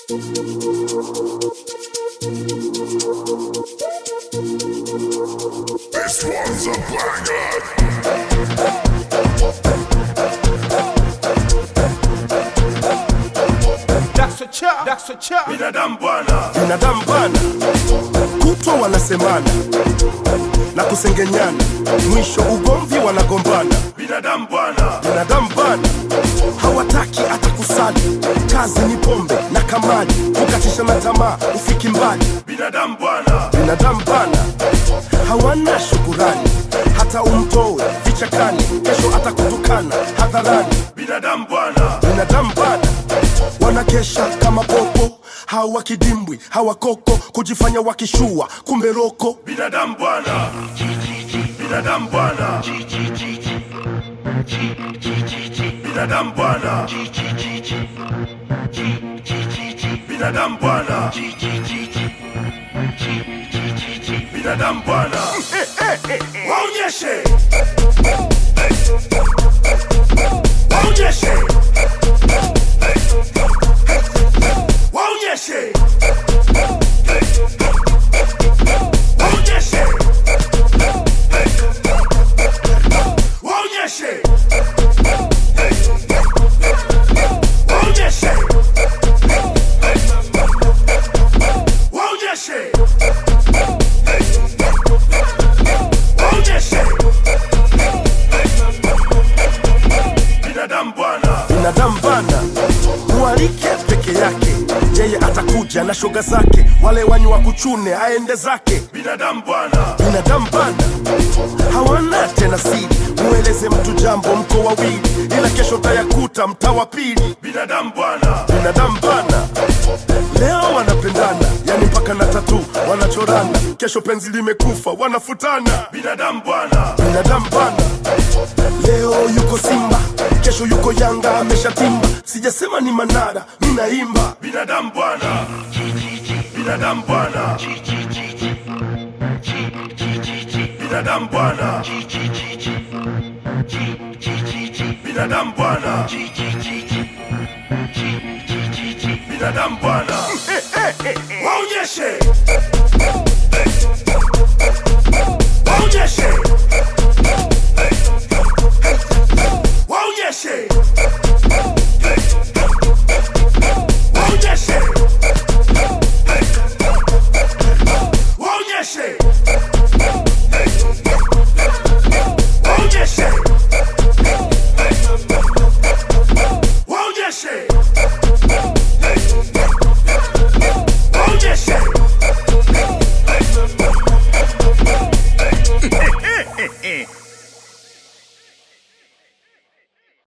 This one's a banger. binadamu bwana binadamu bana kutwa wanasemana na kusengenyana mwisho ugomvi wanagombana binadamu bwana binadamu bana hawataki hata kusali kazi ni pombe na kamali kukatisha na tamaa ufiki mbali binadamu bwana binadamu bana hawana shukurani hata umtoe vichakani kesho atakutukana hadharani binadamu bwana binadamu bana wanakesha kama popo hawa kidimbwi hawa koko kujifanya wakishua kumbe roko binadamu bwana binadamu bwana binadamu bwana binadamu bwana binadamu bwana waonyeshe waonyeshe waonyeshe waonyeshe waonyeshe waonyeshe waonyeshe waonyeshe binadamu bwana binadamu bana mwalike peke yake yeye atakuja na shoga zake wale wanyi wa kuchune aende zake binadamu bwana binadamu bana hawana tena siri mueleze mtu jambo mko wawili ila kesho tayakuta mtaa wa pili binadamu bwana binadamu bana leo wanapendana yani mpaka na tatu wanachorana kesho penzi limekufa wanafutana binadamu bwana binadamu bana leo yuko simba kesho yuko yanga ameshatimba sijasema ni manara minaimba binadamu bwana binadamu bwana binadamu bwana binadamu bwana binadamu bwana waonyeshe